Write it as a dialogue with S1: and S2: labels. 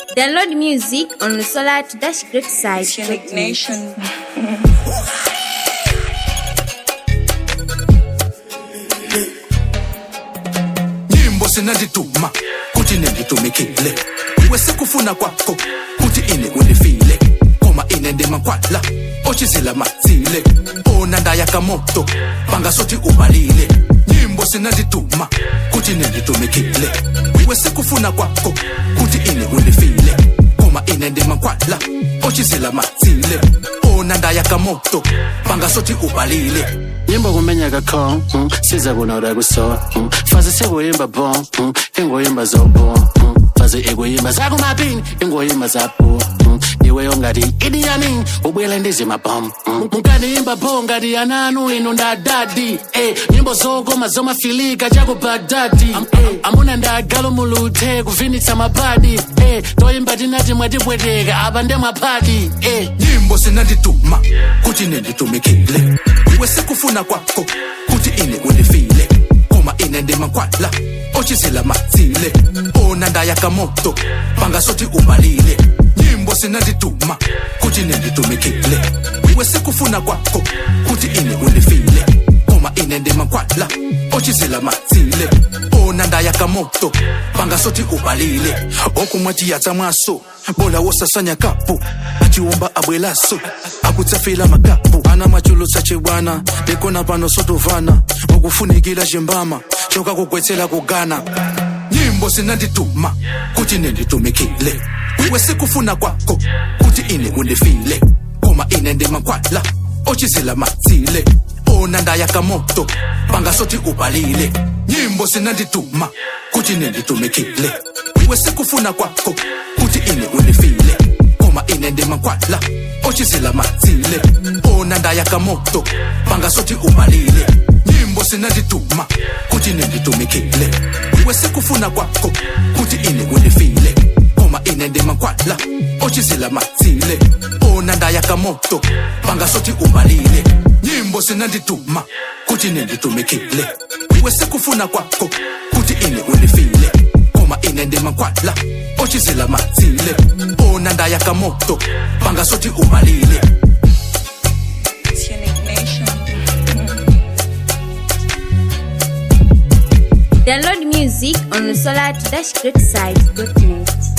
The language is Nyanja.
S1: Download music on the Solar to Dash Great site.
S2: Unique Nation.
S3: nyimbo zinandituma kuti ninditumikile iwe sikufuna kwakho kuti ine undifile koma ine ndimakwala ochizila matsile ona ndayaka moto pangasothi ubalile nyimbo zinandituma kuti ninditumikile iwe sikufuna kwakho kuti ine undifile koma ine ndimakwala ochizila matsile ona ndayaka moto pangasothi ubalile
S4: nyimbo kumenya kakho mm, siza kunora kuso mm, faze sekuyimba bo mm, ingoyimba zobo mm, faze ikuyimba zakumapini ingoyimba zapo mm, iwe yongati idiyamin ubuyele ndizima bom mm, mukandiyimba bo ngati yananu inu ndadadi eh, nyimbo zokoma zomafilika chakubadadi Am, eh, amuna ndagalo muluthe kuvinitsa mabadi eh, toyimba tinati mwatipweteka apa ndemwaphadi eh.
S3: nyimbo zinandituma kuti ninditumikile iwe sikufuna kwakho kuti ine undifile koma ine ndimakwala ochizila matsile ona ndayaka moto pangasothi ubalile nyimbo zinandituma kuti ninditumikile iwe sikufuna kwakho kuti ine undifile koma ine ndimakwala ochizila matsile ona ndayaka moto pangasothi ubalile okumwatiyatsa mwaso bola wosasanya kapu achiwomba abwelaso akutsafila makapu ana machulutsa chibwana ndikona pano sotovana wakufunikira chimbama choka kugwetsera kugana nyimbo zinandituma kuti ninditumikile iwe sikufuna kwakho kuti ine undifile koma ine ndimakwala ochizila matsile ona ndayaka moto pangasothi ubalile nyimbo zinandituma kuti ninditumikile iwe sikufuna kwakho kuti ine undifile koma ine ndimakwala ochizila matsile ona ndayaka moto pangasothi ubalile nyimbo zinandituma kuti ninditumikile iwe sikufuna kwakho kuti ine undifile koma ine ndimakwala ochizila matsile ona ndayaka moto pangasothi ubalile nyimbo zinandituma kuti ninditumikile iwe sikufuna kwakho kuti ine undifile koma ine ndimakwala ochizila matsile ona ndayaka moto pangasothi ubalile
S2: It's Unique Nation.
S1: Download music on the Solar to Dash Great site.